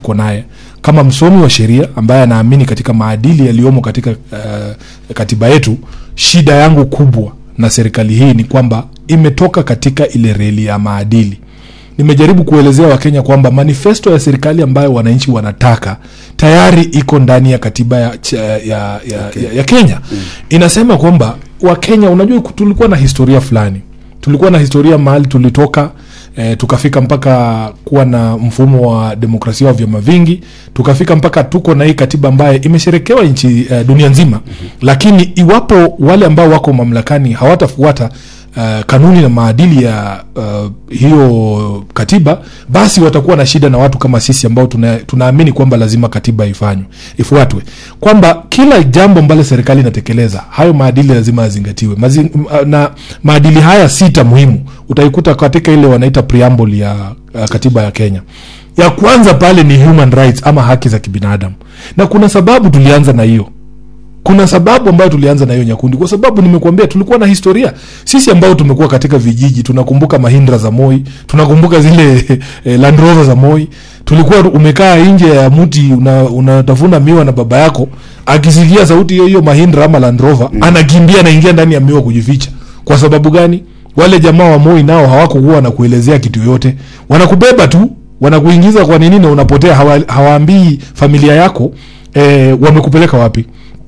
tuko naye kama msomi wa sheria ambaye anaamini katika maadili yaliyomo katika uh, katiba yetu shida yangu kubwa na serikali hii ni kwamba imetoka katika ile reli ya maadili nimejaribu kuelezea wakenya kwamba manifesto ya serikali ambayo wananchi wanataka tayari iko ndani ya katiba ya, ya, ya, ya, ya, ya kenya mm. inasema kwamba wakenya unajua tulikuwa na historia fulani tulikuwa na historia mahali tulitoka e, tukafika mpaka kuwa na mfumo wa demokrasia wa vyama vingi tukafika mpaka tuko na hii katiba ambayo imesherekewa nchi e, dunia nzima mm-hmm. lakini iwapo wale ambao wako mamlakani hawatafuata uh, kanuni na maadili ya uh, hiyo katiba basi watakuwa na shida na watu kama sisi ambao tuna, tunaamini kwamba lazima katiba ifanywe ifuatwe kwamba kila jambo ambalo serikali inatekeleza hayo maadili lazima yazingatiwe Mazi, na maadili haya sita muhimu utaikuta katika ile wanaita preamble ya uh, katiba ya kenya ya kwanza pale ni human rights ama haki za kibinadamu na kuna sababu tulianza na hiyo kuna sababu ambayo tulianza na hiyo nyakundi kwa sababu nimekuambia tulikuwa na historia sisi ambao tumekuwa katika vijiji tunakumbuka mahindra za moi tunakumbuka zile eh, landrover za moi tulikuwa umekaa nje ya mti unatafuna una miwa na baba yako akisikia sauti hiyo hiyo mahindra ama landrover mm. anakimbia anaingia ndani ya miwa kujificha kwa sababu gani wale jamaa wa moi nao hawakukuwa na kuelezea kitu yoyote wanakubeba tu wanakuingiza kwa nini na unapotea hawa, hawaambii familia yako eh, wamekupeleka wapi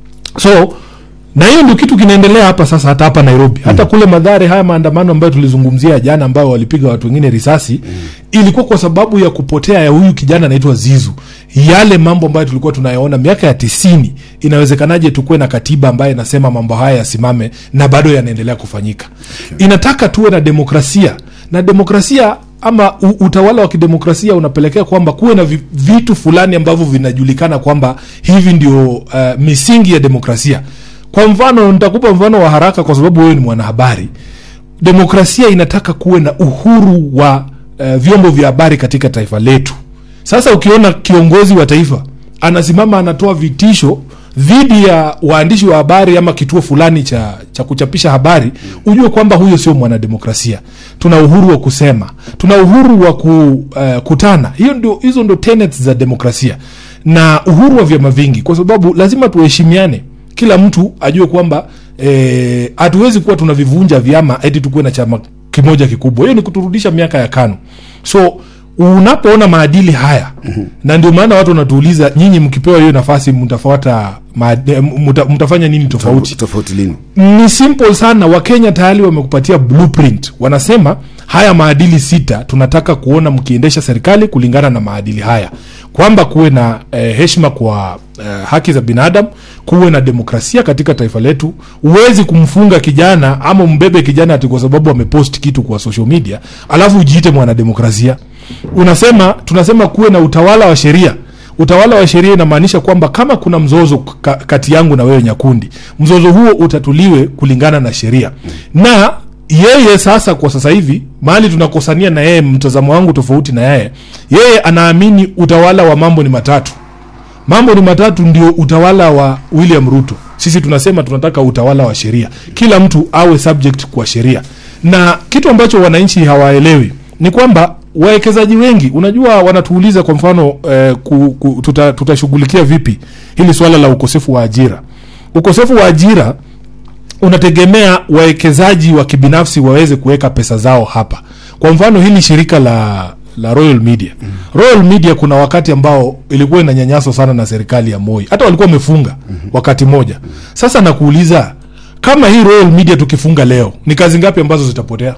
so na hiyo ndio kitu kinaendelea hapa sasa hata hapa nairobi hata mm. kule madhare haya maandamano ambayo tulizungumzia jana ambayo walipiga watu wengine risasi mm. ilikuwa kwa sababu ya kupotea ya huyu kijana anaitwa zizu yale mambo ambayo tulikuwa tunayaona miaka ya tisini inawezekanaje tukuwe na katiba ambayo inasema mambo haya yasimame na bado yanaendelea kufanyika okay. inataka tuwe na demokrasia na demokrasia ama u, utawala wa kidemokrasia unapelekea kwamba kuwe na vitu fulani ambavyo vinajulikana kwamba hivi ndio uh, misingi ya demokrasia kwa mfano nitakupa mfano wa haraka kwa sababu wewe ni mwanahabari demokrasia inataka kuwe na uhuru wa uh, vyombo vya habari katika taifa letu sasa ukiona kiongozi wa taifa anasimama anatoa vitisho dhidi ya waandishi wa habari ama kituo fulani cha, cha kuchapisha habari ujue kwamba huyo sio mwanademokrasia tuna uhuru wa kusema tuna uhuru wa kukutana uh, hiyo ndio hizo ndo tenets za demokrasia na uhuru wa vyama vingi kwa sababu lazima tuheshimiane kila mtu ajue kwamba hatuwezi e, kuwa tunavivunja vyama eti tukuwe na chama kimoja kikubwa hiyo ni kuturudisha miaka ya kano so unapoona maadili haya mm-hmm. na ndio maana watu wanatuuliza nyinyi mkipewa hiyo nafasi mtafuata muta, mtafanya nini tofauti tofauti lini ni simple sana wakenya tayari wamekupatia blueprint wanasema haya maadili sita tunataka kuona mkiendesha serikali kulingana na maadili haya kwamba kuwe na eh, heshima kwa eh, haki za binadamu kuwe na demokrasia katika taifa letu huwezi kumfunga kijana ama mbebe kijana ati kwa sababu amepost kitu kwa social media alafu ujiite mwanademokrasia unasema tunasema kuwe na utawala wa sheria utawala wa sheria inamaanisha kwamba kama kuna mzozo ka, kati yangu na wewe nyakundi mzozo huo utatuliwe kulingana na sheria na yeye sasa kwa sasa hivi mahali tunakosania na yeye mtazamo wangu tofauti na yeye yeye anaamini utawala wa mambo ni matatu mambo ni matatu ndio utawala wa william ruto sisi tunasema tunataka utawala wa sheria kila mtu awe subject kwa sheria na kitu ambacho wananchi hawaelewi ni kwamba wawekezaji wengi unajua wanatuuliza kwa mfano eh, tutashughulikia tuta vipi hili swala la ukosefu wa ajira ukosefu wa ajira unategemea wawekezaji wa kibinafsi waweze kuweka pesa zao hapa kwa mfano hili shirika la la royal media mm. royal media kuna wakati ambao ilikuwa inanyanyaswa sana na serikali ya moi hata walikuwa wamefunga mm-hmm. wakati moja sasa nakuuliza kama hii royal media tukifunga leo ni kazi ngapi ambazo zitapotea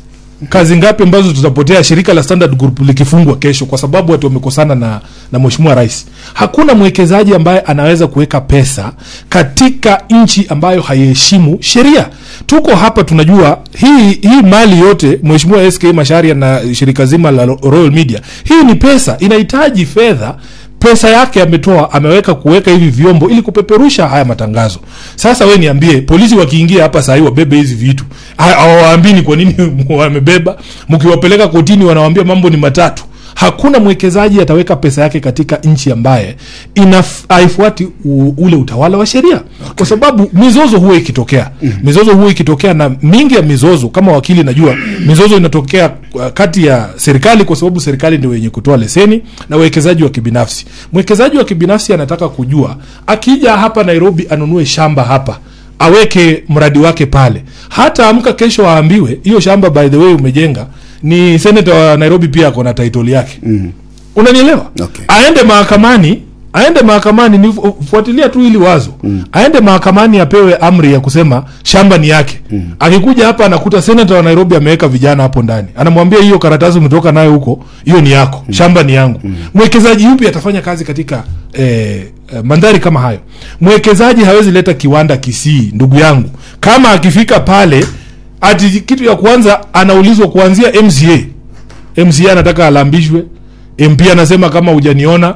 kazi ngapi ambazo tutapotea shirika la standard group likifungwa kesho kwa sababu watu wamekosana na, na mheshimiwa rais hakuna mwekezaji ambaye anaweza kuweka pesa katika nchi ambayo haiheshimu sheria tuko hapa tunajua hii hii mali yote mheshimiwa sk masharia na shirika zima la royal media hii ni pesa inahitaji fedha pesa yake ametoa ameweka kuweka hivi vyombo ili kupeperusha haya matangazo sasa we niambie polisi wakiingia hapa sahii wabebe hizi vitu hawawaambii ni kwa nini wamebeba mkiwapeleka kotini wanawambia mambo ni matatu hakuna mwekezaji ataweka pesa yake katika nchi ambaye inaf- haifuati u- ule utawala wa sheria kwa sababu mizozo huwa ikitokea mizozo huwa ikitokea na mingi ya mizozo kama wakili najua mizozo inatokea uh, kati ya serikali kwa sababu serikali ndio wenye kutoa leseni na wawekezaji wa kibinafsi mwekezaji wa kibinafsi anataka kujua akija hapa nairobi anunue shamba hapa aweke mradi wake pale hata amka kesho aambiwe hiyo shamba by the way umejenga ni senata wa nairobi pia ako na title yake mm. unanielewa Okay. aende mahakamani aende mahakamani ni fu- fuatilia tu ili wazo mm. aende mahakamani apewe amri ya kusema shamba ni yake mm. akikuja hapa anakuta senata wa nairobi ameweka vijana hapo ndani anamwambia hiyo karatasi umetoka nayo huko hiyo ni yako mm. shamba ni yangu mm. mwekezaji yupi atafanya kazi katika eh, eh, mandhari kama hayo mwekezaji hawezi leta kiwanda kisii ndugu yangu kama akifika pale ati kitu ya kwanza anaulizwa kuanzia mca mca anataka alambishwe mp anasema kama hujaniona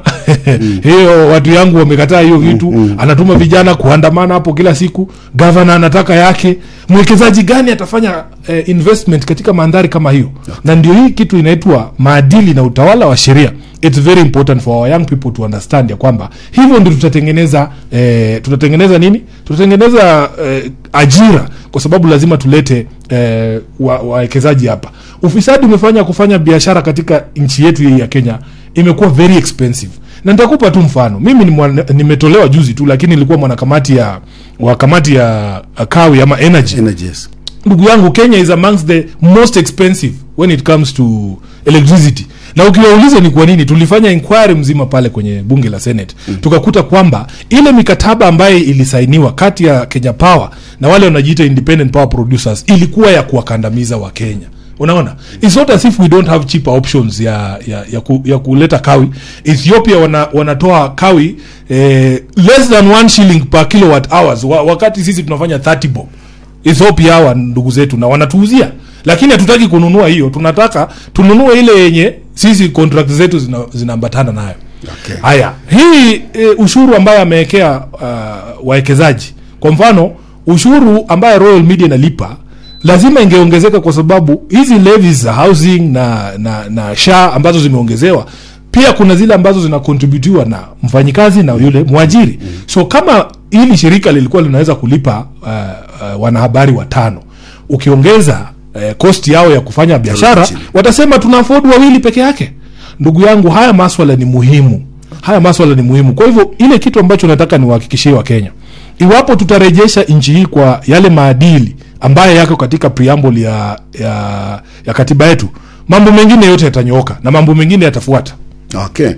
hiyo watu yangu wamekataa hiyo vitu anatuma vijana kuandamana hapo kila siku gavana anataka yake mwekezaji gani atafanya eh, investment katika mandhari kama hiyo na ndio hii kitu inaitwa maadili na utawala wa sheria its very important for our young people to understand ya kwamba hivyo ndio tutatengeneza eh, tutatengeneza nini tutatengeneza eh, ajira kwa sababu lazima tulete eh, wa- wawekezaji hapa ufisadi umefanya kufanya biashara katika nchi yetu hii ya kenya imekuwa very expensive na nitakupa tu mfano mimi ni mwana- nimetolewa juzi tu lakini nilikuwa mwanakamati ya wa kamati ya uh, kawi ama energy energies ndugu yangu kenya is amongst the most expensive when it comes to electricity na ukiwauliza ni kwa nini tulifanya inquiry mzima pale kwenye bunge la senate mm. tukakuta kwamba ile mikataba ambayo ilisainiwa kati ya kenya power na wale wanajiita independent power producers ilikuwa ya kuwakandamiza wa kenya unaona its not as if we don't have cheaper options ya, ya, ya, ku, ya kuleta kawi ethiopia wana, wanatoa kawi eh, less than one shilling per kilowatt hours wa, wakati sisi tunafanya 30 bob ethiopia hawa ndugu zetu na wanatuuzia lakini hatutaki kununua hiyo tunataka tununue ile yenye sisi contract zetu zina- zinaambatana nayo Okay. haya hii e, ushuru ambayo amewekea uh, wawekezaji kwa mfano ushuru ambaye royal media inalipa lazima ingeongezeka kwa sababu hizi levies za housing na na, na sha ambazo zimeongezewa pia kuna zile ambazo zinakontributiwa na mfanyikazi na yule mwajiri so kama hili shirika lilikuwa linaweza kulipa uh, uh, wanahabari watano ukiongeza uh, kosti yao ya kufanya biashara chini. watasema tuna afford wawili peke yake ndugu yangu haya maswala ni muhimu haya maswala ni muhimu kwa hivyo ile kitu ambacho nataka niwahakikishie wa kenya iwapo tutarejesha nchi hii kwa yale maadili ambayo yako katika preamble ya, ya, ya katiba yetu mambo mengine yote yatanyooka na mambo mengine yatafuata okay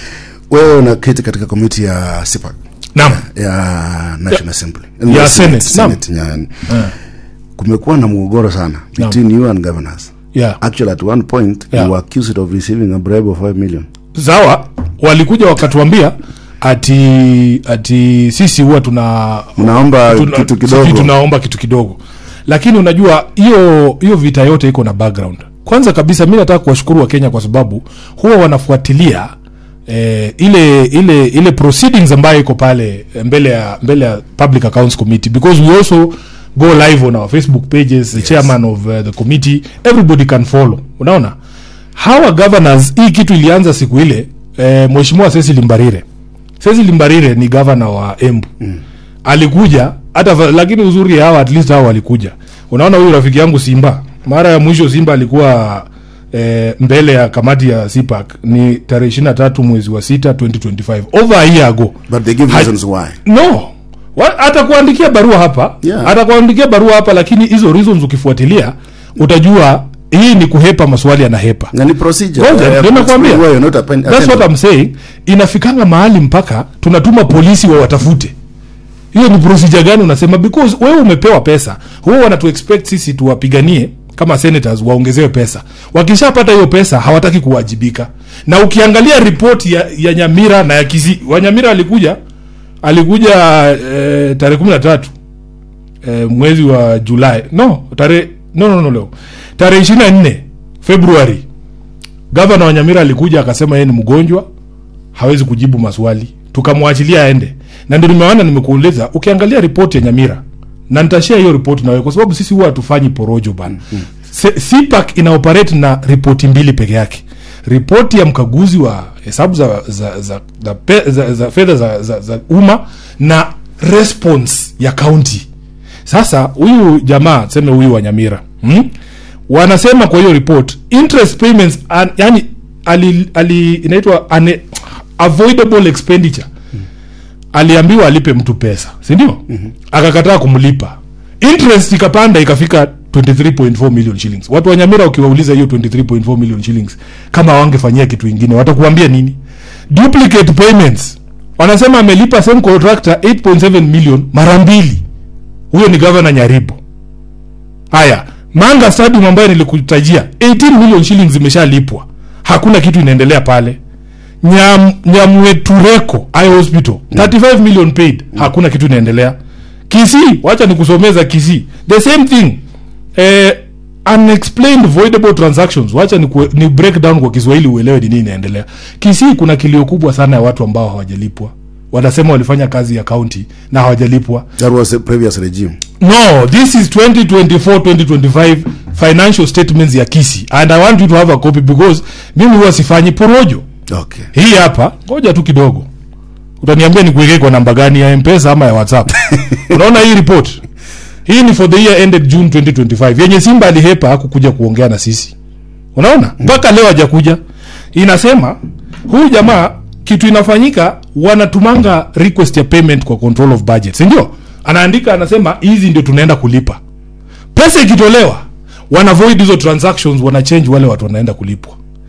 wewe unaketi katika komiti ya sipak naam ya national assembly ya Senate, Senate, ya- kumekuwa na mgogoro sana between you and governors yeah. actually at one point Yeah. you were accused of receiving a bribe of 5 million sawa walikuja wakatuambia ati ati sisi huwa tuna mnaomba tuna- kitu sijui kidogo tunaomba kitu kidogo lakini unajua hiyo hiyo vita yote iko na background kwanza kabisa mi nataka kuwashukuru wa kenya kwa sababu huwa wanafuatilia eh, ile ile ile proceedings ambayo iko pale eh, mbele ya mbele ya public accounts committee because we also go live on our facebook pages the chairman of uh, the committee everybody can follow unaona hawa governors hii kitu ilianza siku ile eh, mheshimiwa Cecil Mbarire Cecil Mbarire ni governor wa Embu mm. alikuja hata fa- lakini uzuri hawa at least hawa walikuja unaona huyu rafiki yangu Simba mara ya mwisho Simba alikuwa eh, mbele ya kamati ya CPAC ni tarehe 23 mwezi wa 6 2025 over a year ago but they give Ha- reasons why no Wa- atakuandikia barua hapa Yeah. atakuandikia barua hapa lakini hizo reasons ukifuatilia utajua hii ni kuhepa maswali yanahepa na ni procedure Ngoja, Uh, ndio nakwambia. explain why you're not appoint- That's what attended. I'm saying. Inafikanga mahali mpaka tunatuma polisi wawatafute. Hiyo ni procedure gani unasema? Because wewe umepewa pesa, huwa wanatu expect sisi tuwapiganie kama senators waongezewe pesa. Wakishapata hiyo pesa hawataki kuwajibika. Na ukiangalia ripoti ya, ya Nyamira na ya Kisii, wa Nyamira alikuja alikuja eh, tarehe 13 eh, mwezi wa Julai. No, tarehe no no no leo. Tarehe 24 February gavana wa Nyamira alikuja akasema yeye ni mgonjwa hawezi kujibu maswali tukamwachilia aende na ndio nimeona nimekuuliza ukiangalia ripoti ya Nyamira na nitashare hiyo ripoti na wewe kwa sababu sisi huwa hatufanyi porojo bana mm-hmm. CPAC ina operate na ripoti mbili peke yake ripoti ya mkaguzi wa hesabu za, za, za, za, pe- za, za fedha za, za, za umma na response ya kaunti sasa huyu jamaa seme huyu wa nyamira hmm? wanasema kwa hiyo report interest payments an, yani ali, ali inaitwa ane- avoidable expenditure aliambiwa alipe mtu pesa sindio mm-hmm. akakataa kumlipa interest ikapanda ikafika 23.4 million shillings watu wa nyamira ukiwauliza hiyo 23.4 million shillings kama wangefanyia kitu ingine watakuambia nini duplicate payments wanasema amelipa same contractor 8.7 million mara mbili huyo ni gavana nyaribo haya manga stadium ambayo nilikutajia 18 million shillings zimeshalipwa hakuna kitu inaendelea pale Nyam, nyamwetureko i hospital 35 million paid hakuna kitu inaendelea kisii wacha nikusomeza kisii the same thing eh, unexplained voidable transactions wacha ni, ni break down kwa kiswahili uelewe ni nini inaendelea kisii kuna kilio kubwa sana ya watu ambao hawajalipwa wanasema walifanya kazi ya kaunti na hawajalipwa That was the previous regime. no this is 2024 2025 financial statements ya kisi and i want you to have a copy because mimi huwa sifanyi porojo Okay. hii hapa ngoja tu kidogo utaniambia nikuwekee kwa namba gani ya mpesa ama ya whatsapp unaona hii report hii ni for the year ended june 2025 yenye simba alihepa hakukuja kuongea na sisi unaona mpaka leo hajakuja inasema huyu jamaa kitu inafanyika wanatumanga request ya payment kwa control of budget sindio anaandika anasema hizi ndio tunaenda kulipa pesa ikitolewa wana void hizo transactions wana change wale watu wanaenda kulipwa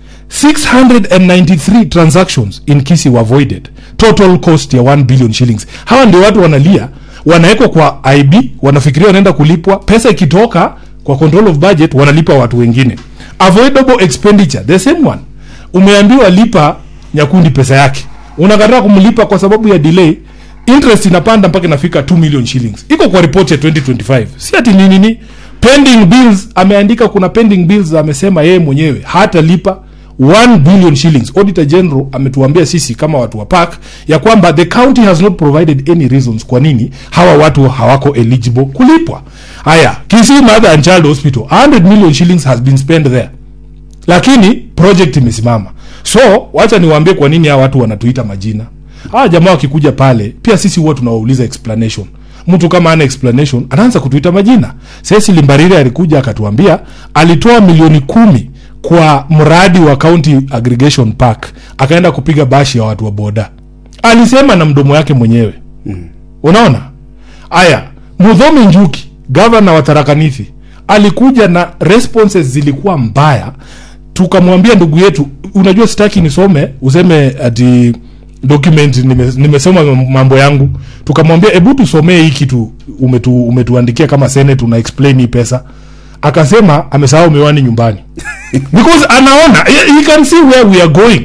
693 transactions in kisi were voided total cost ya 1 billion shillings hawa ndio watu wanalia wanawekwa kwa ib wanafikiria wanaenda kulipwa pesa ikitoka kwa control of budget wanalipa watu wengine avoidable expenditure the same one umeambiwa lipa nyakundi pesa yake unakataa kumlipa kwa sababu ya delay interest inapanda mpaka inafika 2 million shillings iko kwa report ya 2025 si ati ni nini pending bills ameandika kuna pending bills amesema yeye mwenyewe hatalipa 1 billion shillings auditor general ametuambia sisi kama watu wa park ya kwamba the county has not provided any reasons kwa nini hawa watu hawako eligible kulipwa haya kisii mother and child hospital 100 million shillings has been spent there lakini project imesimama so wacha niwaambie kwa nini hawa watu wanatuita majina hawa jamaa wakikuja pale pia sisi huwa tunawauliza explanation mtu kama ana explanation anaanza kutuita majina sesi limbariri alikuja akatuambia alitoa milioni kumi kwa mradi wa county aggregation park akaenda kupiga bashi ya watu wa boda alisema na mdomo yake mwenyewe mm. unaona aya mudhomi njuki gavana wa tarakanithi alikuja na responses zilikuwa mbaya tukamwambia ndugu yetu unajua sitaki nisome useme ati document nime- nimesoma mambo yangu tukamwambia hebu tusomee hii kitu umetu, umetuandikia kama senate una explain hii pesa akasema amesahau miwani nyumbani because anaona he, he can see where we are going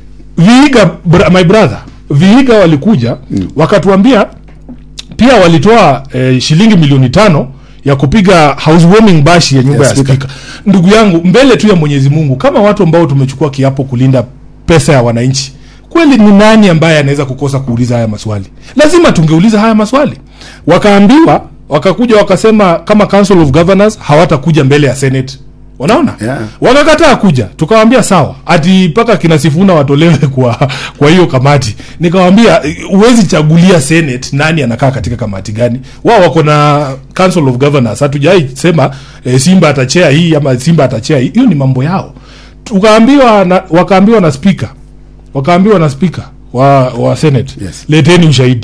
viiga bra, my brother viiga walikuja mm. wakatuambia pia walitoa eh, shilingi milioni tano ya kupiga housewarming bashi ya nyumba Ya ya speaker. spika ndugu yangu mbele tu ya mwenyezi mungu kama watu ambao tumechukua kiapo kulinda pesa ya wananchi kweli ni nani ambaye anaweza kukosa kuuliza haya maswali lazima tungeuliza haya maswali wakaambiwa wakakuja wakasema kama council of governors hawatakuja mbele ya senate unaona Yeah. wakakataa kuja tukawambia sawa ati mpaka kina sifuna watolewe kwa kwa hiyo kamati nikawambia huwezi chagulia senate nani anakaa katika kamati gani wao wako na council of governors hatujai sema e, simba atachea hii ama simba atachea hii hiyo ni mambo yao tukaambiwa na, wakaambiwa na speaker wakaambiwa na speaker wa, wa senate Yes. leteni ushahidi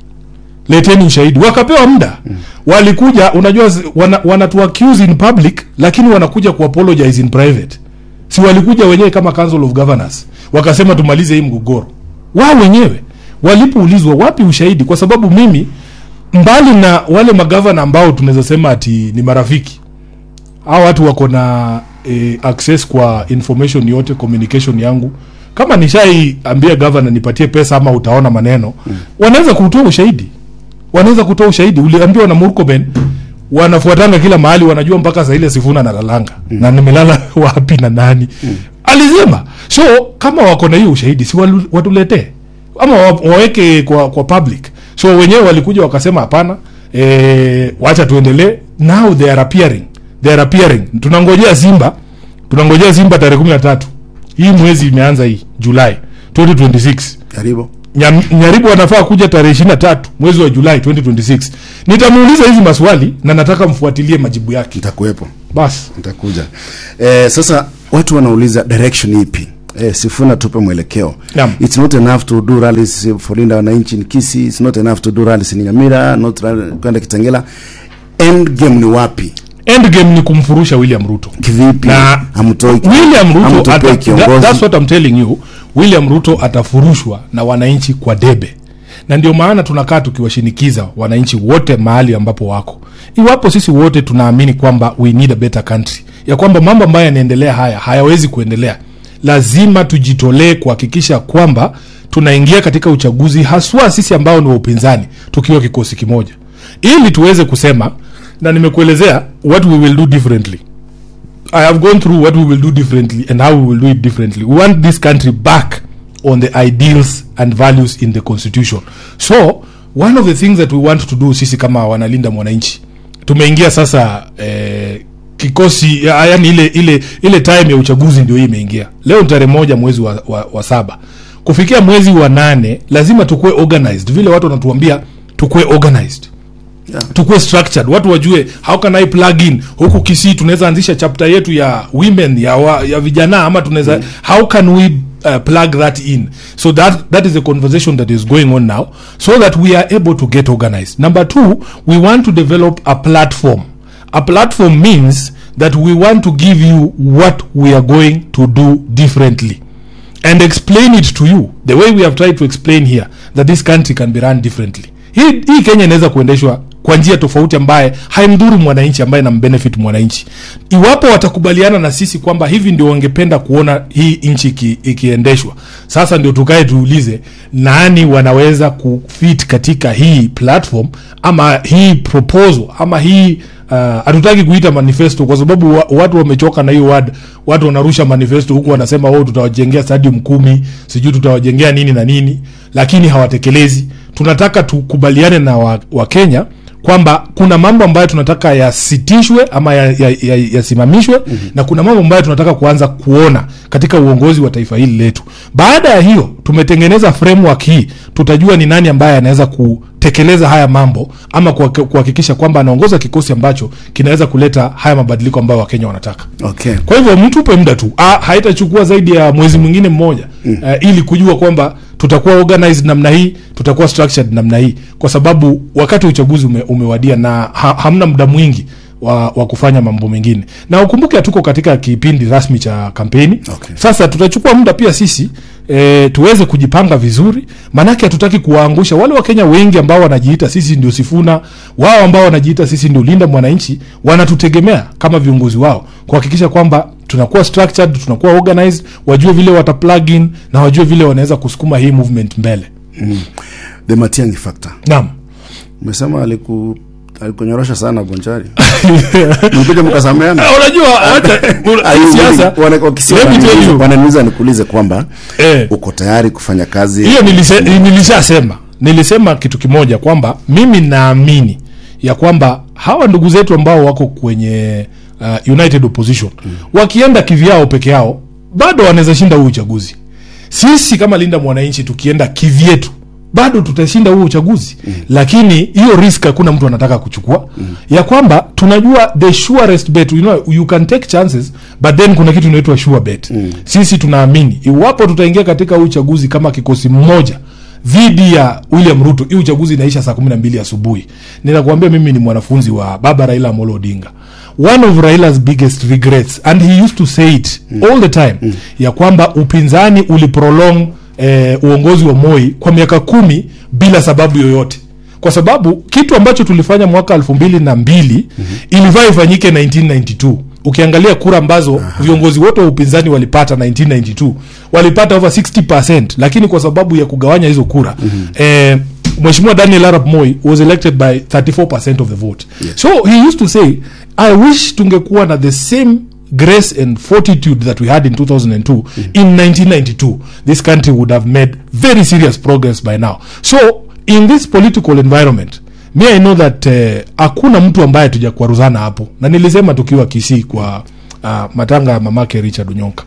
leteni ushahidi wakapewa muda mm. walikuja unajua zi- wana, wanatu accuse in public lakini wanakuja kuapologize in private si walikuja wenyewe kama council of governors wakasema tumalize hii mgogoro wao wenyewe walipoulizwa wapi ushahidi kwa sababu mimi mbali na wale magavana ambao tunaweza sema ati ni marafiki hao watu wako na eh, access kwa information yote communication yangu kama nishaiambia gavana nipatie pesa ama utaona maneno mm. wanaweza kutoa ushahidi wanaweza kutoa ushahidi uliambiwa na murkomen wanafuatanga kila mahali wanajua mpaka saa ile sifuna nalalanga mm. na nimelala wapi na nani mm. alisema so kama wako na hiyo ushahidi si walu- watuletee ama wa- waweke kwa, kwa public so wenyewe walikuja wakasema hapana e, wacha tuendelee now they are appearing they are appearing tunangojea simba tunangojea simba tarehe kumi na tatu hii mwezi imeanza hii julai 2026 karibu Nyam- nyaribu anafaa kuja tarehe ishiri na tatu mwezi wa julai 2026 nitamuuliza hizi maswali na nataka mfuatilie majibu yake nitakuwepo basi nitakuja eh, sasa watu wanauliza direction ipi eh, sifuna tupe mwelekeo Naam. it's not enough to do rallies for linda wananchi ni kisi it's not enough to do rallies ni nyamira not rally- kwenda kitengela end game ni wapi endgame ni kumfurusha william ruto kivipi Na hamtoi william ruto hamtoi ata, that, kiongozi that's what I'm telling you william ruto atafurushwa na wananchi kwa debe na ndio maana tunakaa tukiwashinikiza wananchi wote mahali ambapo wako iwapo sisi wote tunaamini kwamba we need a better country ya kwamba mambo ambayo yanaendelea haya hayawezi kuendelea lazima tujitolee kuhakikisha kwamba tunaingia katika uchaguzi haswa sisi ambao ni wa upinzani tukiwa kikosi kimoja ili tuweze kusema na nimekuelezea what we will do differently I have gone through what we will do differently and how we will do it differently. We want this country back on the ideals and values in the constitution. So one of the things that we want to do sisi kama wanalinda mwananchi, tumeingia sasa eh, kikosi ya- yani ile ile ile time ya uchaguzi ndio hii imeingia. Leo ni tarehe moja mwezi wa, wa, wa saba. Kufikia mwezi wa nane lazima tukuwe organized, vile watu wanatuambia tukuwe organized tukuwe structured watu wajue how can i plug in huku kisii tunaweza anzisha chapter yetu ya women ya, wa, ya vijana ama tunaweza mm. how can we uh, plug that in so that that is a conversation that is going on now so that we are able to get organized number two we want to develop a platform a platform means that we want to give you what we are going to do differently and explain it to you the way we have tried to explain here that this country can be run differently hii, hii kenya inaweza kuendeshwa kwa njia tofauti ambaye haimdhuru mwananchi ambaye nambenefit mwananchi iwapo watakubaliana na sisi kwamba hivi ndio wangependa kuona hii nchi iki- ikiendeshwa sasa ndio tukae tuulize nani wanaweza kufit katika hii platform ama hii proposal ama hii uh, hatutaki kuita manifesto kwa sababu wa, watu wamechoka na hiyo word watu wanarusha manifesto huku wanasema oh tutawajengea stadium kumi sijui tutawajengea nini na nini lakini hawatekelezi tunataka tukubaliane na wakenya wa Wakenya kwamba kuna mambo ambayo tunataka yasitishwe ama yasimamishwe ya, ya, yasimamishwe, mm-hmm. na kuna mambo ambayo tunataka kuanza kuona katika uongozi wa taifa hili letu baada ya hiyo tumetengeneza framework hii tutajua ni nani ambaye anaweza kutekeleza haya mambo ama kuhak- kuhakikisha kwamba anaongoza kikosi ambacho kinaweza kuleta haya mabadiliko ambayo wakenya wanataka okay kwa hivyo mtupe muda tu ah, haitachukua zaidi ya mwezi mwingine mmoja mm. uh, ili kujua kwamba tutakuwa organized namna hii tutakuwa structured namna hii kwa sababu wakati uchaguzi ume, umewadia na ha, hamna muda mwingi wa, wa kufanya mambo mengine na ukumbuke hatuko katika kipindi rasmi cha kampeni Okay. sasa tutachukua muda pia sisi e, tuweze kujipanga vizuri maanake hatutaki kuwaangusha wale wakenya wengi ambao wanajiita sisi ndio sifuna wao ambao wanajiita sisi ndio linda mwananchi wanatutegemea kama viongozi wao kuhakikisha kwamba tunakuwa structured tunakuwa organized wajue vile wata plug in na wajue vile wanaweza kusukuma hii movement mbele the matiangi factor naam umesema aliku alikunyorosha sana bonchari mkuja mkasameana Ah, unajua wacha siasa let me tell you wananiuliza nikuulize kwamba eh, uko tayari kufanya kazi hiyo nilise- nilishasema nilisema kitu kimoja kwamba mimi naamini ya kwamba hawa ndugu zetu ambao wako kwenye uh, united opposition mm. wakienda kivyao peke yao bado wanaweza shinda huu uchaguzi sisi kama linda mwananchi tukienda kivyetu bado tutashinda huo uchaguzi mm. lakini hiyo risk hakuna mtu anataka kuchukua mm. ya kwamba tunajua the surest bet you, know, you can take chances but then kuna kitu inaitwa sure bet mm. sisi tunaamini iwapo tutaingia katika huu uchaguzi kama kikosi mmoja dhidi ya william ruto hii uchaguzi inaisha saa kumi na mbili asubuhi ninakuambia mimi ni mwanafunzi wa baba raila amolo odinga one of railas biggest regrets and he used to say it mm. all the time mm. ya kwamba upinzani uliprolong eh, uongozi wa moi kwa miaka kumi bila sababu yoyote kwa sababu kitu ambacho tulifanya mwaka elfu mbili na mbili mm-hmm. ilifaa ifanyike 1992 ukiangalia kura ambazo viongozi wote wa upinzani walipata 1992 walipata over 60 lakini kwa sababu ya kugawanya hizo kura mm-hmm. eh, mheshimiwa daniel arap moi was elected by 34 of the vote Yes. so he used to say i wish tungekuwa na the same grace and fortitude that we had in 2002 mm. in 1992 this country would have made very serious progress by now so in this political environment me i know that eh, hakuna mtu ambaye tujakwaruzana hapo na nilisema tukiwa kisii kwa uh, matanga ya mamake richard unyonka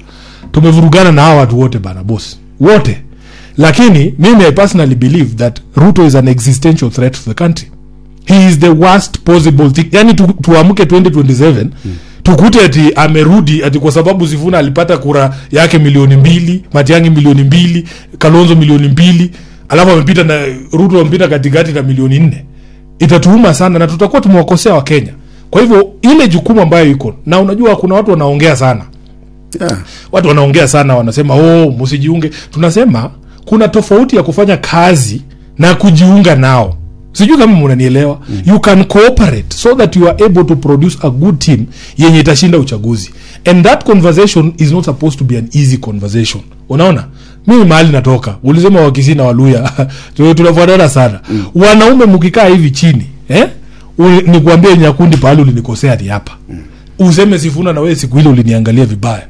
tumevurugana na hawa watu wote bana boss wote lakini mimi i personally believe that ruto is an existential threat to the country he is the worst possible thing yani tu, tuamke 2027 tukute ati amerudi ati kwa sababu sifuna alipata kura yake milioni mbili matiangi milioni mbili kalonzo milioni mbili alafu amepita na ruto amepita katikati na milioni nne itatuuma sana na tutakuwa tumewakosea wakenya kwa hivyo ile jukumu ambayo iko na unajua kuna watu wanaongea sana yeah. watu wanaongea sana wanasema oh msijiunge tunasema kuna tofauti ya kufanya kazi na kujiunga nao sijui kama mnanielewa mm. you can cooperate so that you are able to produce a good team yenye itashinda uchaguzi and that conversation is not supposed to be an easy conversation unaona mimi mahali natoka ulisema wakisi na waluya tu- tunafuatana sana mm. wanaume mkikaa hivi chini eh? U- nikuambie nyakundi pahali ulinikosea ni hapa mm. useme sifuna na wewe siku ile uliniangalia vibaya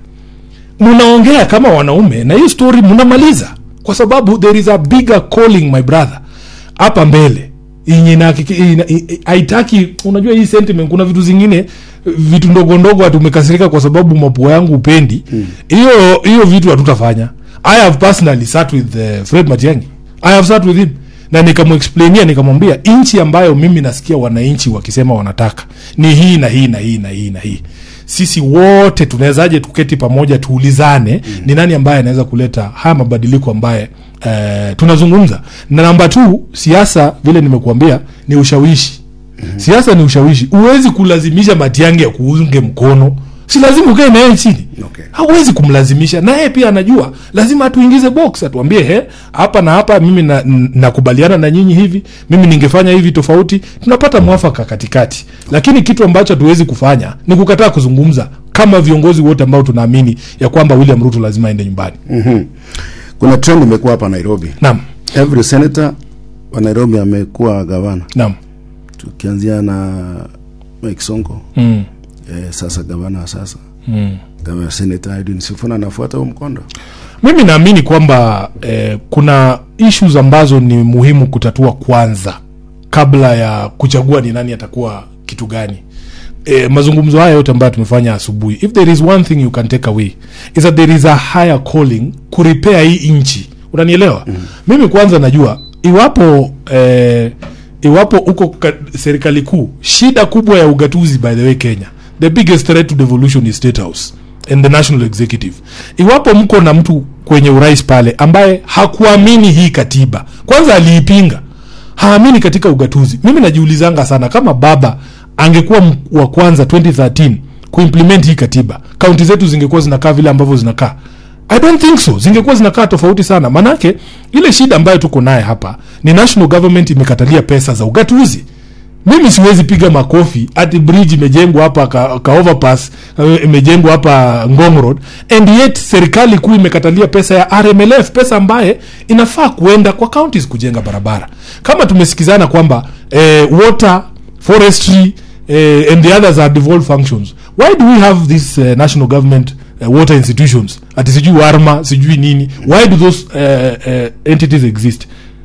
mnaongea kama wanaume na hiyo story mnamaliza kwa sababu there is a bigger calling my brother hapa mbele yenye inahakiki- ina- i- i- haitaki unajua hii sentiment kuna vitu zingine vitu ndogo ndogo hatumekasirika kwa sababu mapua yangu upendi hiyo hiyo vitu hatutafanya i have personally sat with uh, fred matiangi i have sat with him na nikamwexplainia nikamwambia nchi ambayo mimi nasikia wananchi wakisema wanataka ni hii na hii na hii na hii na hii sisi wote tunawezaje tuketi pamoja tuulizane mm. ni nani ambaye anaweza kuleta haya mabadiliko ambaye eh, tunazungumza na namba t siasa vile nimekuambia ni ushawishi mm-hmm. siasa ni ushawishi huwezi kulazimisha matiangi ya kuunge mkono si lazima ukae naye chini Okay. hauwezi kumlazimisha naye pia anajua lazima atuingize box atuambie he hapa na hapa mimi na- n- nakubaliana na, na nyinyi hivi mimi ningefanya hivi tofauti tunapata mwafaka katikati lakini kitu ambacho hatuwezi kufanya ni kukataa kuzungumza kama viongozi wote ambao tunaamini ya kwamba william ruto lazima aende nyumbani mm-hmm. kuna trend imekuwa hapa nairobi naam every senator wa nairobi amekuwa gavana naam tukianzia na mike sonko mm. eh, sasa gavana wa sasa Mm. gavana senator edwin sifuna anafuata huo mkondo mimi naamini kwamba eh, kuna issues ambazo ni muhimu kutatua kwanza kabla ya kuchagua ni nani atakuwa kitu gani e, mazungumzo haya yote ambayo tumefanya asubuhi if there is one thing you can take away is that there is a higher calling kuripea hii nchi unanielewa mm. mimi kwanza najua iwapo eh, iwapo uko ka- serikali kuu shida kubwa ya ugatuzi by the way kenya the biggest threat to devolution is state house and the national executive iwapo mko na mtu kwenye urais pale ambaye hakuamini hii katiba kwanza aliipinga haamini katika ugatuzi mimi najiulizanga sana kama baba angekuwa m- wa kwanza 2013 kuimplement hii katiba kaunti zetu zingekuwa zinakaa vile ambavyo zinakaa i don't think so zingekuwa zinakaa tofauti sana manake ile shida ambayo tuko naye hapa ni national government imekatalia pesa za ugatuzi mimi siwezi piga makofi ati bridge imejengwa hapa ka, ka overpass eh, imejengwa hapa ngong road and yet serikali kuu imekatalia pesa ya rmlf pesa ambaye inafaa kuenda kwa counties kujenga barabara kama tumesikizana kwamba eh, water forestry eh, and the others are devolved functions why do we have this uh, national government uh, water institutions ati sijui warma sijui nini why do those uh, uh, entities exist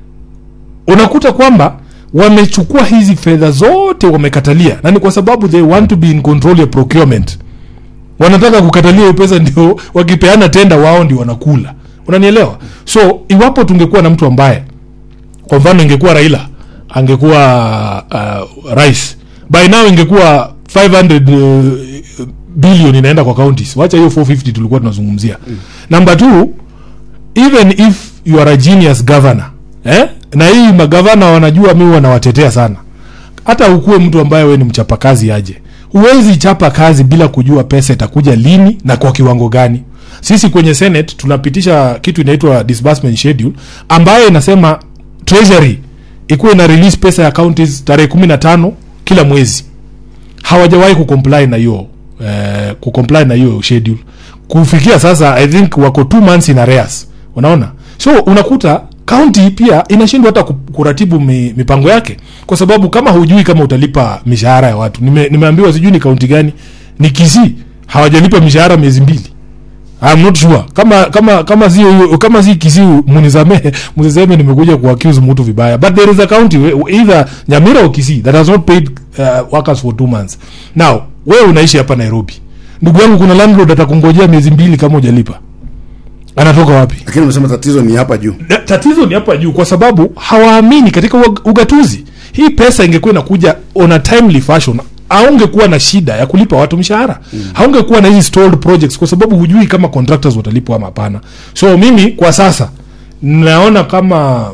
unakuta kwamba wamechukua hizi fedha zote wamekatalia na ni kwa sababu they want to be in control ya procurement wanataka kukatalia hiyo pesa ndio wakipeana tenda wao ndio wanakula unanielewa so iwapo tungekuwa na mtu ambaye kwa mfano ingekuwa raila angekuwa uh, rais by now ingekuwa 500 uh, billion inaenda kwa counties wacha hiyo 450 tulikuwa tunazungumzia mm. number two even if you are a genius governor eh? na hii magavana wanajua mi wanawatetea sana hata ukuwe mtu ambaye we ni mchapakazi aje huwezi chapa kazi bila kujua pesa itakuja lini na kwa kiwango gani sisi kwenye senate tunapitisha kitu inaitwa disbursement schedule ambayo inasema treasury ikuwe ina release pesa ya counties tarehe kumi na tano kila mwezi hawajawahi kucomply na hiyo eh, kucomply na hiyo schedule kufikia sasa i think wako two months in arrears unaona so unakuta kaunti pia inashindwa hata ku- kuratibu mi, mipango yake kwa sababu kama hujui kama utalipa mishahara ya watu Nime, nimeambiwa sijui ni kaunti gani ni kisii hawajalipa mishahara miezi mbili I'm not sure kama kama kama si kama si kisi munisamehe msiseme nimekuja kuaccuse mtu vibaya but there is a county we- either Nyamira or Kisii that has not paid uh, workers for two months now wewe unaishi hapa Nairobi ndugu yangu kuna landlord atakungojea miezi mbili kama hujalipa anatoka wapi lakini umesema tatizo ni hapa juu Na tatizo ni hapa juu kwa sababu hawaamini katika ug- ugatuzi hii pesa ingekuwa inakuja on a timely fashion haungekuwa na shida ya kulipa watu mshahara mm. haungekuwa na hizi stalled projects kwa sababu hujui kama contractors watalipwa ama hapana so mimi kwa sasa naona kama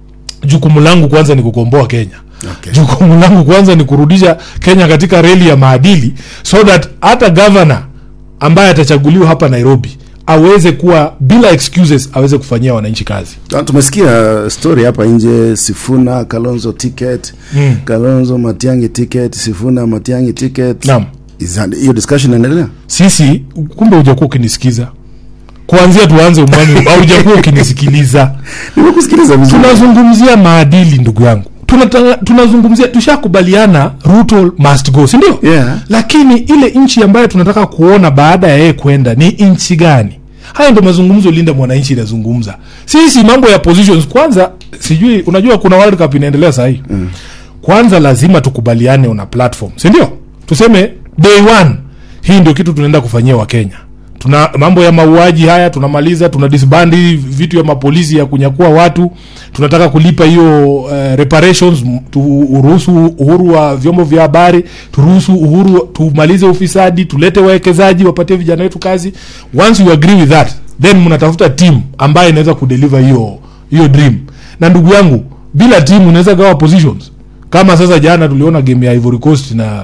jukumu langu kwanza ni kukomboa kenya Okay. jukumu langu kwanza ni kurudisha kenya katika reli ya maadili so that hata gavana ambaye atachaguliwa hapa nairobi aweze kuwa bila excuses aweze kufanyia wananchi kazi Ah, tumesikia story hapa nje sifuna kalonzo ticket Mm. kalonzo matiangi ticket sifuna matiangi ticket naam Is that- hiyo discussion inaendelea sisi kumbe hujakuwa ukinisikiza kuanzia tuanze umwani haujakuwa ukinisikiliza nimekusikiliza vizuri tunazungumzia maadili ndugu yangu Tunata- tunazungumzia tushakubaliana ruto must go sindio Yeah. lakini ile nchi ambayo tunataka kuona baada ya yeye kwenda ni nchi gani haya ndo mazungumzo linda mwananchi inazungumza sisi mambo ya positions kwanza sijui unajua kuna world cup inaendelea sahii mm. kwanza lazima tukubaliane una platform sindio tuseme day one hii ndio kitu tunaenda kufanyia wakenya tuna mambo ya mauaji haya tunamaliza tuna disbandi vitu ya mapolisi ya kunyakua watu tunataka kulipa hiyo uh, reparations m- turuhusu uhuru wa vyombo vya habari turuhusu uhuru tumalize ufisadi tulete wawekezaji wapatie vijana wetu kazi once you agree with that then mnatafuta team ambayo inaweza kudeliver hiyo hiyo dream na ndugu yangu bila team unaweza gawa positions kama sasa jana tuliona game ya Ivory Coast na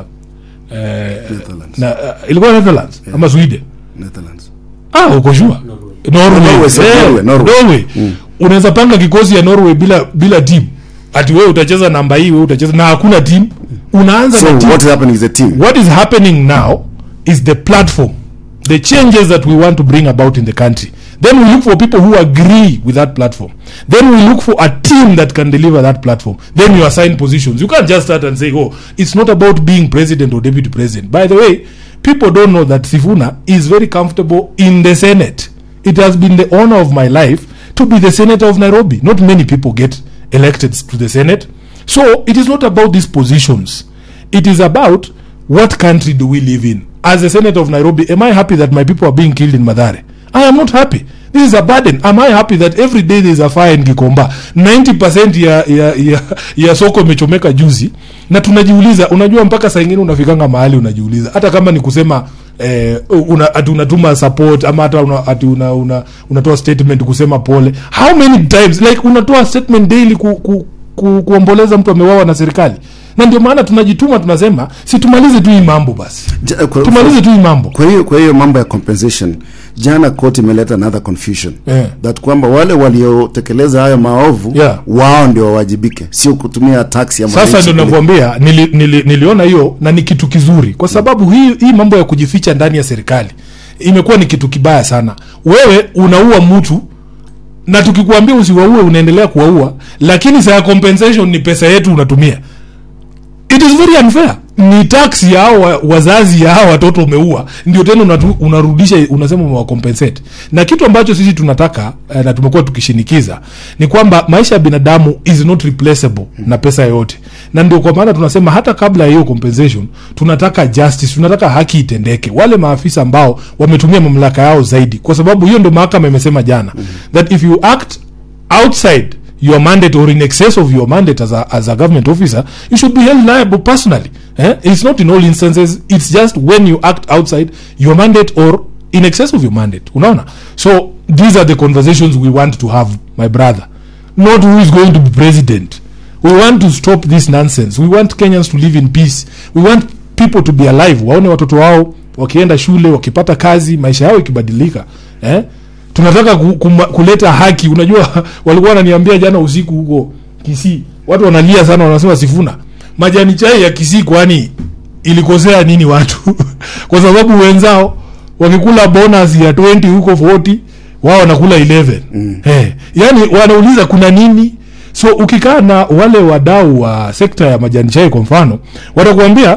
eh, Netherlands. na uh, ilikuwa Netherlands ama Sweden Netherlands. ah uko sure Norway Norway, sir, Eh, Norway, Norway. Norway. unaweza panga kikosi ya Norway bila bila team ati wewe utacheza namba hii wewe utacheza na hakuna team unaanza so na team what is happening is a team what is happening now is the platform the changes that we want to bring about in the country then we look for people who agree with that platform then we look for a team that can deliver that platform then you assign positions you can't just start and say oh it's not about being president or deputy president by the way people don't know that sifuna is very comfortable in the senate it has been the honor of my life to be the senator of nairobi not many people get elected to the senate so it is not about these positions it is about what country do we live in as a senator of nairobi am i happy that my people are being killed in madhare i am not happy this is a burden am i happy that every day there is a fire in gikomba 90% ya, ya, ya, ya soko imechomeka juzi na tunajiuliza unajua mpaka saa ingine unafikanga mahali unajiuliza hata kama ni kusema eh, una, ati unatuma support ama hata una, ati una, una, unatoa statement kusema pole how many times like unatoa statement daily ku, ku, ku, kuomboleza mtu amewawa na serikali na ndio maana tunajituma tunasema si tumalize tu hii mambo basi Ja- kwa- tumalize tu hii mambo kwa hiyo kwa hiyo mambo ya compensation jana court imeleta another confusion Yeah. that kwamba wale waliotekeleza hayo maovu Yeah. wao ndio wawajibike sio kutumia tax ya sasa mwananchi ndio kule. nakwambia nili, nili, niliona hiyo na ni kitu kizuri kwa sababu hii, hii mambo ya kujificha ndani ya serikali imekuwa ni kitu kibaya sana wewe unaua mtu na tukikuambia usiwaue unaendelea kuwaua lakini saa ya compensation ni pesa yetu unatumia it is very unfair ni tax ya hao wa- wazazi ya hao watoto umeua ndio tena unatu, unarudisha unasema umewacompensate na kitu ambacho sisi tunataka eh, na tumekuwa tukishinikiza ni kwamba maisha ya binadamu is not replaceable na pesa yoyote na ndio kwa maana tunasema hata kabla ya hiyo compensation tunataka justice tunataka haki itendeke wale maafisa ambao wametumia mamlaka yao zaidi kwa sababu hiyo ndio mahakama imesema jana that if you act outside your mandate or in excess of your mandate as a, as a government officer you should be held liable personally eh? it's not in all instances it's just when you act outside your mandate or in excess of your mandate unaona so these are the conversations we want to have my brother not who is going to be president we want to stop this nonsense we want kenyans to live in peace we want people to be alive waone watoto wao wakienda shule wakipata kazi maisha yao ikibadilika eh? tunataka ku, kuma, kuleta haki unajua walikuwa wananiambia jana usiku huko kisii watu wanalia sana wanasema sifuna majani chai ya kisii kwani ilikosea nini watu kwa sababu wenzao wakikula bonus ya 20 huko 40 wao wanakula 11 mm. hey, yani wanauliza kuna nini so ukikaa na wale wadau wa sekta ya majani chai kwa mfano watakuambia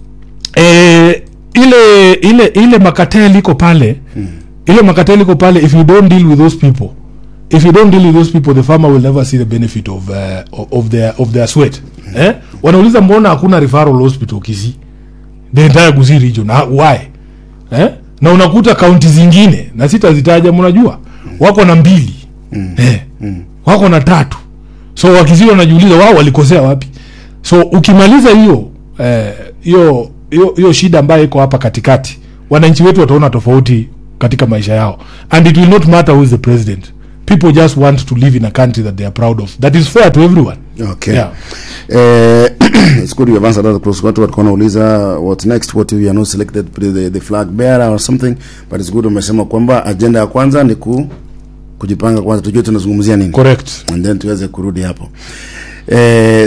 eh, ile ile ile makatel iko pale mm. ile makatel iko pale if you don't deal with those people if you don't deal with those people the farmer will never see the benefit of uh, of their of their sweat mm. eh? wanauliza mbona hakuna referral hospital Kisii the entire Gusii region Ah, why eh? na unakuta kaunti zingine na sitazitaja mnajua wako na mbili eh, wako na tatu so wakizidi wanajiuliza wao walikosea wapi so ukimaliza hiyo eh, hiyo hiyo hiyo shida ambayo iko hapa katikati wananchi wetu wataona tofauti katika maisha yao and it will not matter who is the president people just want to live in a country that they are proud of that is fair to everyone Okay. Yeah. Eh, it's good you have answered that because watu walikuwa wanauliza what next what if you are not selected the, the flag bearer or something but it's good umesema kwamba agenda ya kwanza ni ku, kujipanga kwanza tujue tunazungumzia nini correct and then tuweze kurudi hapo eh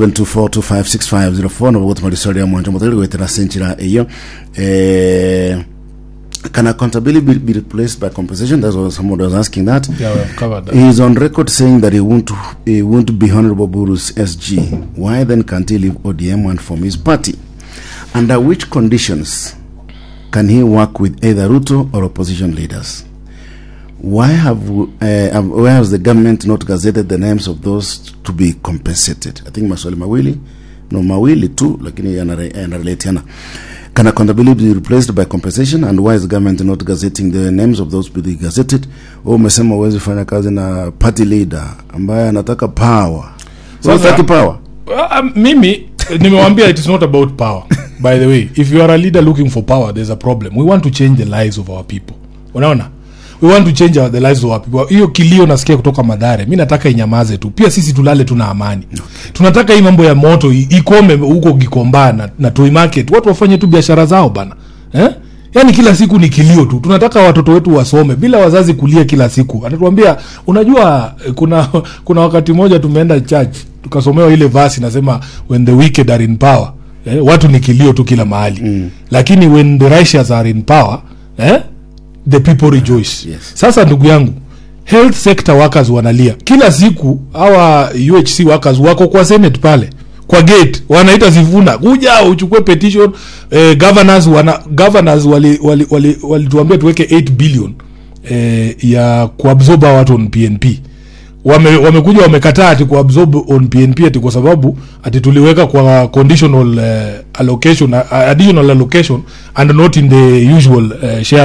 0724256504 no bogoto mali ya mwanja mutari gwetera senchira iyo eh can accountability be, be replaced by compensation that's what somebody was asking that yeah we have covered that He is on record saying that he won't he won't be Honorable Buru's SG. Why then can't he leave ODM and form his party? Under which conditions can he work with either Ruto or opposition leaders? Why have uh, have- why has the government not gazetted the names of those to be compensated? I think maswali mawili no mawili tu lakini yanare- yanarelatiana. Can accountability be replaced by compensation and why is the government not gazetting the names of those to be gazetted? Wewe umesema huwezi fanya kazi na party leader ambaye anataka power. Sasa- Sasa power. Well, um, mimi nimewambia it is not about power by the way if you are a leader looking for power there's a problem we want to change the lives of our people unaona we want to change our, the lives of our people hiyo kilio nasikia kutoka madhare mi nataka inyamaze tu pia sisi tulale tuna amani tunataka hii mambo ya moto i- ikome huko gikomba na, na toy market watu wafanye tu biashara zao bana eh? yaani kila siku ni kilio tu tunataka watoto wetu wasome bila wazazi kulia kila siku anatuambia unajua eh, kuna kuna wakati mmoja tumeenda church tukasomewa ile vasi nasema when the wicked are in power eh, watu ni kilio tu kila mahali mm. lakini when the righteous are in power eh, the people rejoice Yes. sasa ndugu yangu health sector workers wanalia kila siku hawa uhc workers wako kwa senate pale kwa gate wanaita sifuna kuja uchukue petition eh, governors wana governors walituambia wali, wali, walituambia tuweke 8 billion eh, ya kuabsorb hawa watu on pnp wame wamekuja wamekataa ati kuabsorb on pnp ati kwa sababu ati tuliweka kwa conditional uh, allocation uh, additional allocation and not in the usual uh, share